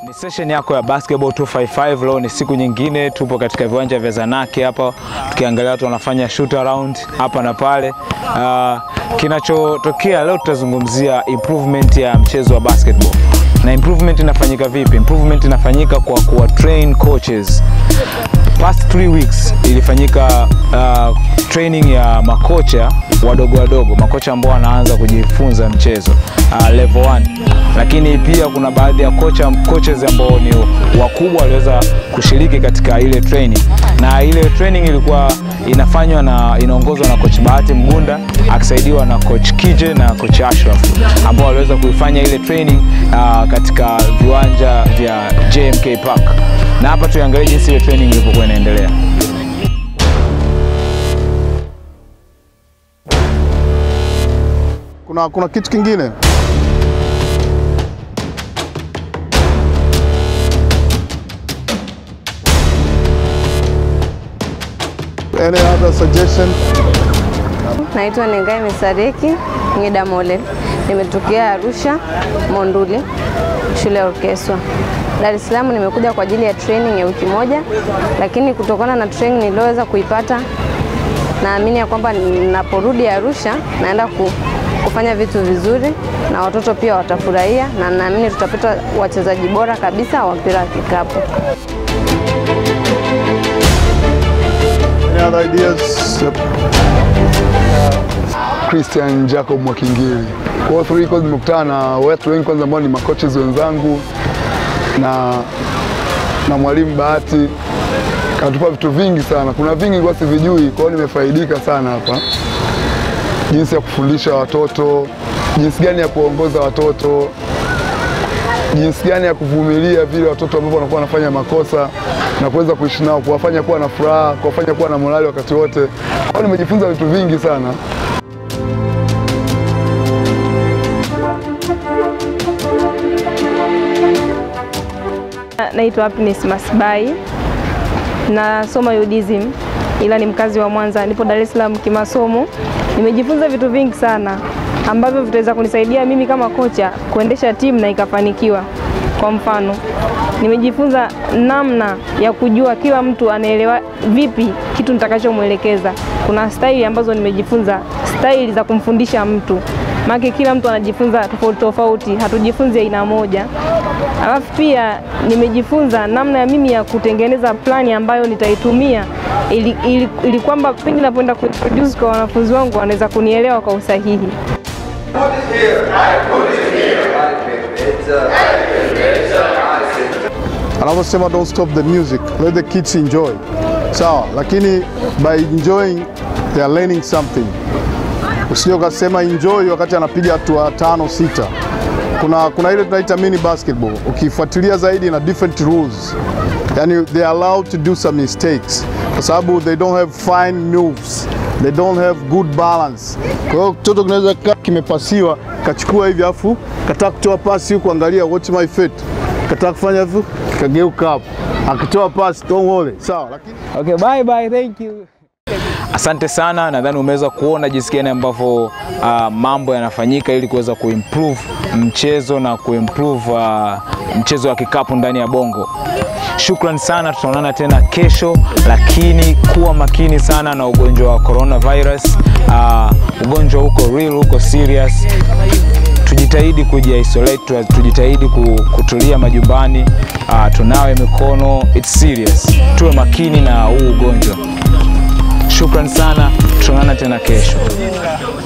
Ni session yako ya Basketball 255. Leo ni siku nyingine, tupo katika viwanja vya Zanaki hapa tukiangalia watu wanafanya shoot around hapa na pale. Uh, kinachotokea leo tutazungumzia improvement ya mchezo wa basketball. Na improvement inafanyika vipi? Improvement inafanyika kwa kuwa train coaches. Past three weeks ilifanyika uh, training ya makocha wadogo wadogo, makocha ambao wanaanza kujifunza mchezo uh, level 1 lakini pia kuna baadhi ya kocha coaches ambao ni wakubwa waliweza kushiriki katika ile training, na ile training ilikuwa inafanywa na inaongozwa na coach Bahati Mgunda akisaidiwa na coach Kije na coach Ashraf ambao waliweza kuifanya ile training uh, katika viwanja vya JMK Park, na hapa tuangalie jinsi ile training ilivyokuwa inaendelea. Kuna, kuna kitu kingine Any other suggestion? Naitwa Nengai Misareki Ngida Mole, nimetokea Arusha Monduli, shule ya orkestra. Dar es Salaam nimekuja kwa ajili ya training ya wiki moja, lakini kutokana na training niliyoweza kuipata, naamini ya kwamba ninaporudi Arusha naenda ku, kufanya vitu vizuri na watoto pia watafurahia, na naamini tutapata wachezaji bora kabisa wa mpira wa kikapu. Any other ideas? Yep. Christian Jacob Mwakingili. Kwa hiyo three course nimekutana na watu wengi kwanza ambao ni makoches wenzangu na na mwalimu Bahati katupa vitu vingi sana. Kuna vingi kwa sivijui, kwa hiyo nimefaidika sana hapa, jinsi ya kufundisha watoto, jinsi gani ya kuongoza watoto, jinsi gani ya kuvumilia vile watoto ambao wanakuwa wanafanya makosa na kuweza kuishi nao, kuwafanya kuwa na furaha, kuwafanya kuwa na morali wakati wote. Kwa hiyo nimejifunza vitu vingi sana. Naitwa Happiness Masbai, nasoma UDSM ila ni mkazi wa Mwanza, nipo Dar es Salaam kimasomo. Nimejifunza vitu vingi sana ambavyo vitaweza kunisaidia mimi kama kocha kuendesha timu na ikafanikiwa. Kwa mfano, nimejifunza namna ya kujua kila mtu anaelewa vipi kitu nitakachomwelekeza. Kuna staili ambazo nimejifunza, staili za kumfundisha mtu, maana kila mtu anajifunza tofauti tofauti, hatujifunzi aina moja. Alafu pia nimejifunza namna ya mimi ya kutengeneza plani ambayo nitaitumia ili, ili, ili kwamba pindi napoenda kuintroduce kwa wanafunzi wangu wanaweza kunielewa kwa usahihi. Anavyosema don't stop the music, let the kids enjoy. Sawa, lakini by enjoying they are learning something. Usije ukasema enjoy wakati anapiga hatua tano sita. Kuna, kuna ile tunaita mini basketball, ukifuatilia zaidi na different rules, yani they are allowed to do some mistakes kwa sababu they don't have fine moves, they don't have good balance. Kwa hiyo kitoto kinaweza kaa kimepasiwa kachukua hivi afu kataka kutoa pasi huku, angalia watch my feet, kataka kufanya hivyo kageuka hapo, akitoa pasi don't worry, sawa, lakini Okay, bye bye, thank you. Asante sana, nadhani umeweza kuona jinsi gani ambavyo uh, mambo yanafanyika ili kuweza kuimprove mchezo na kuimprove uh, mchezo wa kikapu ndani ya Bongo. Shukran sana, tutaonana tena kesho, lakini kuwa makini sana na ugonjwa wa coronavirus. Uh, ugonjwa huko real, huko serious. Tujitahidi kujiisolate, tujitahidi ku- kutulia majumbani, uh, tunawe mikono, it's serious. Tuwe makini na huu ugonjwa. Shukran sana, tutaonana tena kesho.